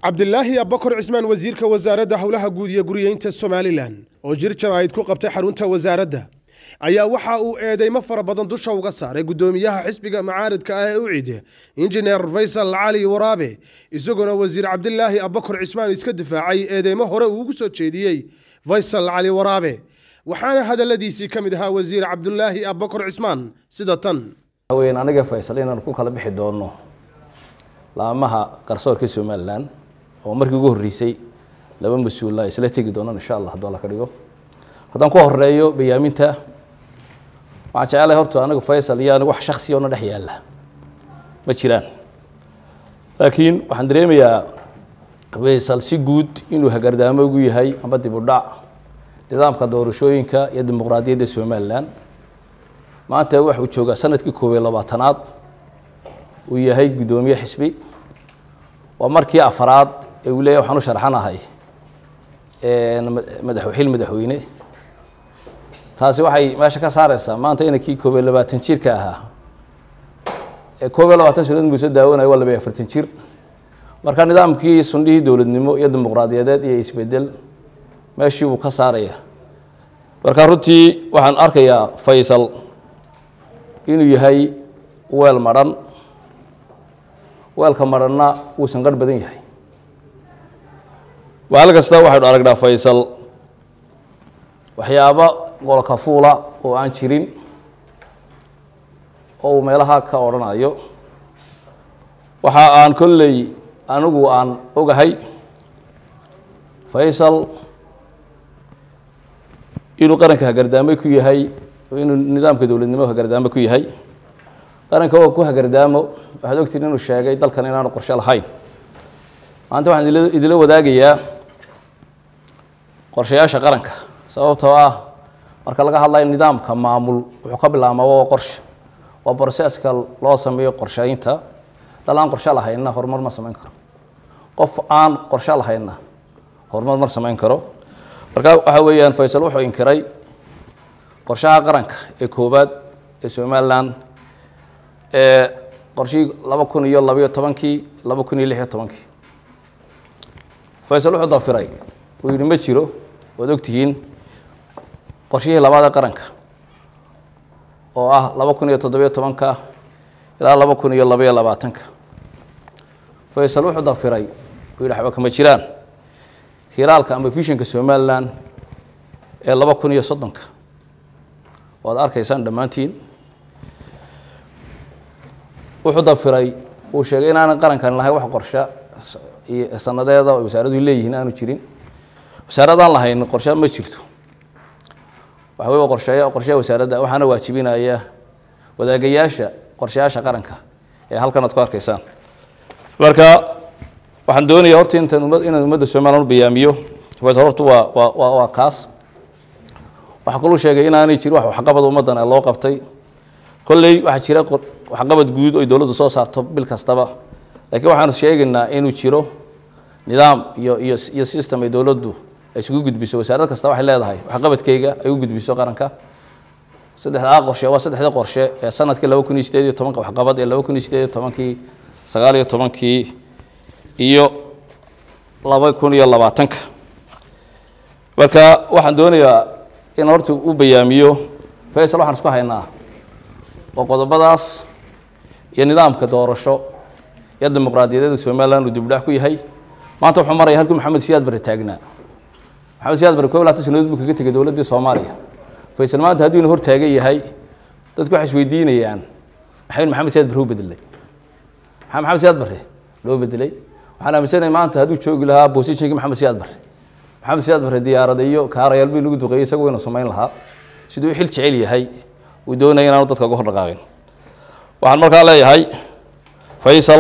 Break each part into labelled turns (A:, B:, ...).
A: cabdilaahi abbakor cismaan wasiirka wasaaradda howlaha guud iyo guriyeynta somalilan oo jir jaraa'id ku qabtay xarunta wasaaradda ayaa waxa uu eedeymo fara badan dusha uga saaray guddoomiyaha xisbiga macaaridka ah ee u cide injineer faysal cali waraabe isagoona wasiir cabdilaahi abbakor cismaan iska difaacay eedeymo hore uu ugu soo jeediyey faysal cali waraabe waxaana hadaladiisii ka mid ahaa wasiir cabdulaahi abbakor cismaan sida tan
B: weyn aniga faysal inaan ku kala bixi doono laamaha garsoorka somalilan oo markii ugu horreysay laba mas-uula isla tegi doonaan insha allah hadduu alla ka dhigo haddaan ku horeeyo bayaaminta waxaan jecelahay horta anigu faysal iyo anigu wax shaksi oo na dhex yaalla ma jiraan laakiin waxaan dareemayaa faysal si guud inuu hagardaamo ugu yahay amba dib u dhac nidaamka doorashooyinka iyo dimuqraadiyadda somalilan maanta waxuu joogaa sanadkii koob iyo labaatanaad uu yahay guddoomiye xisbi waa markii afaraad ee uu leeyahy waxaan u sharxanahay madaxxil madaxweyne taasi waxay meesha ka saareysaa maanta inankii koob iyo labaatan jirka ahaa ee koob iyo labaatan sanadood buu soo daawanayo waa laba iyo afartan jir marka nidaamkii sundhihii dowladnimo iyo dimuqraadiyadeed iyo isbedel meeshii buu ka saaraya marka runtii waxaan arkayaa faysal inuu yahay weel madhan weelka madhanna wuu sanqarh badan yahay maalin kasta waxaynu aragnaa faysal waxyaabo golka fuula oo aan jirin oo uu meelaha ka odhanayo waxa aan kolley anigu aan ogahay faysal inuu qaranka hagardaamo ku yahay inuu nidaamka dowladnimo hagardaamo ku yahay qaranka oo ku hagardaamo waxaad ogtiin inuu sheegay dalkan inaanu qorshe lahayn maanta waxaan idila wadaagayaa qorshayaasha qaranka sababtoo ah marka laga hadlayo nidaamka maamul wuxuu ka bilaabmaa waa qorshe waa broseska loo sameeyo qorsheynta dal aan qorshe lahaynna horumar ma samayn karo qof aan qorshe lahaynna horumar ma samayn karo marka waxa weeyaan faysal wuxuu inkiray qorshaha qaranka ee koowaad ee somalilan ee qorshihii laba kun iyo labayo tobankii laba kun iyo lixiyo tobankii faysal wuxuu dafiray uu yidhi ma jiro waad ogtihiin qorshihii labaad ee qaranka oo ah laba kun iyo toddobiyo tobanka ilaa laba kun iyo labaiyo labaatanka faysal wuxuu dafiray uu yidhi waxba kama jiraan hiraalka ama vishinka somalilan ee laba kun iyo soddonka waad arkaysaan dhammaantiin wuxuu dafiray uu sheegay inaanan qarankan lahayn wax qorshe iyo sanadeeda oo wasaaraduhu leeyihiin aanu jirin wasaaradaan lahayn qorshe ma jirto waxa wey qorsheeya qorshaha wasaaradda waxaana waajibinaya wadaagayaasha qorshayaasha qaranka ee halkan aad ku arkaysaan marka waxaan doonayaa horta intan umad inaan ummadda somalilan u bayaamiyo faysal horta waa waa waa waa kaas waxaa kaluu sheegay inaanay jirin wax waxqabad ummaddan ee loo qabtay kolley waxaa jira waxqabad guud oy dowladdu soo saarto bil kastaba laakiin waxaanu sheegaynaa inuu jiro nidaam iyo iyo iyo system ay dowladdu ay isugu gudbiso wasaarad kasta waxay leedahay waxqabadkeyga ay u gudbiso qaranka saddexdaa qorshe waa saddexda qorshe ee sanadkii laba kun iyo sideed iyo tobanka waxqabad ee laba kun iyo sideed iyo tobankii sagaal iyo tobankii iyo laba kun iyo labaatanka marka waxaan doonayaa in horta u bayaamiyo faysal waxaan isku haynaa oo qodobadaas iyo nidaamka doorasho iyo dimuqraadiyadeeda somalilan uu dibdhac ku yahay maanta wuxuu maraya halkii maxamed siyaad bare taagnaa maxamed siyaad bare kob laatan sanadood buu kaga tegay dowladdii soomaaliya faysal maanta hadduu ina hor taagan yahay dadku waxay isweydiinayaan maxay maxamed siyaad bare u bedelay maxaa maxamed siyaad bare loo bedelay waxaan aaminsanahay maanta hadduu joogi lahaa boosishinkii maxamed siyaad bare maxamed siyaad bare diyaarada iyo kaarayaal bii lagu duqeeyey isagu waynu samayn lahaa siduu xil jecel yahay uu doonaya inaanu dadka uga hor dhaqaaqin waxaan markaa leeyahay faysal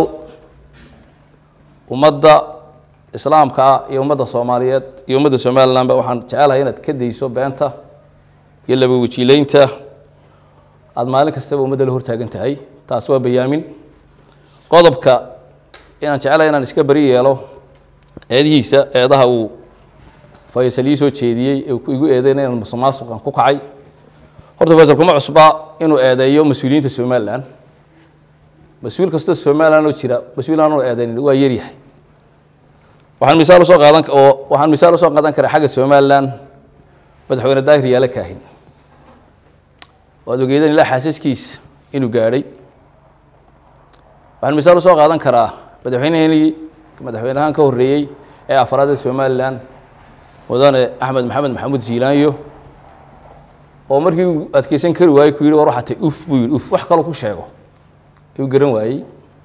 B: ummadda islaamka ah iyo ummadda soomaaliyeed iyo ummadda somalilanba waxaan jecelahay inaad ka dayso beenta iyo laba wajiileynta aada maalin kastaba ummadda la hortaagan tahay taas waa bayaamin qodobka inaan jecelahay inaan iska beri yeelo eedihiisa eedaha uu faysal ii soo jeediyey ee igu eedeyna inaan musuqmaasuqan ku kacay horta faysal kuma cusba inuu eedeeyo mas-uuliyiinta somalilan mas-uul kastoo somalilan oo jira mas-uul aan eedeyn waa yaryahay waxaan misaal usoo qaadan oo waxaan misaal usoo qaadan karaa xagga somaliland madaxweyne daahir yaala kaahin waad ogeedeen ilaa xaasaskiisa inuu gaadhay waxaan misaal usoo qaadan karaa madaxweyneheenii madaxweynahaan ka horreeyey ee afraad ee somaliland mudane axmed maxamed maxamuud ziilaanyo oo markii uu adkeysan kari waayey ku yidhi war waxaa tay uf buu yidhi uf wax kaloo ku sheego ayuu garan waayey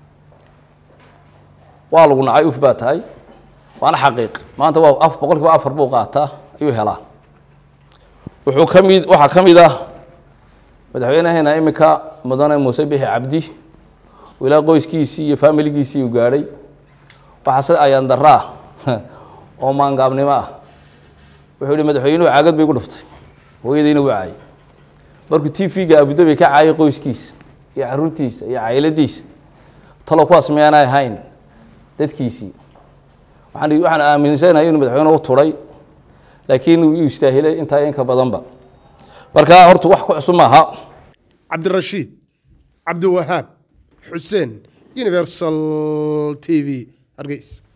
B: waa lagu nacay uf baa tahay waana xaqiiq maanta waa af boqol kiiba afar buu qaataa ayuu helaa wuxuu ka mid waxaa ka mid ah madaxweynaheena iminka mudane muuse bixi cabdi oo ilaa qoyskiisii iyo faamiligiisii uu gaadhay waxaase ayaan daraa oo maangaabnimo ah wuxuu yihi madaxweynuhu caagad bay gu dhuftay hooyadayna waa caayay markuu t v-ga abudabi ka caayay qoyskiisa iyo caruurtiisa iyo cayladiisa talo kuwaas miyaanay ahayn dadkiisii waxaan waxaan aaminsanahay inuu madaxweyne u turay laakiin uu istaahilay intaa inka badanba marka horta wax ku cusub maaha
A: cabdirashiid cabdiwahaab xuseen universal t v hargeys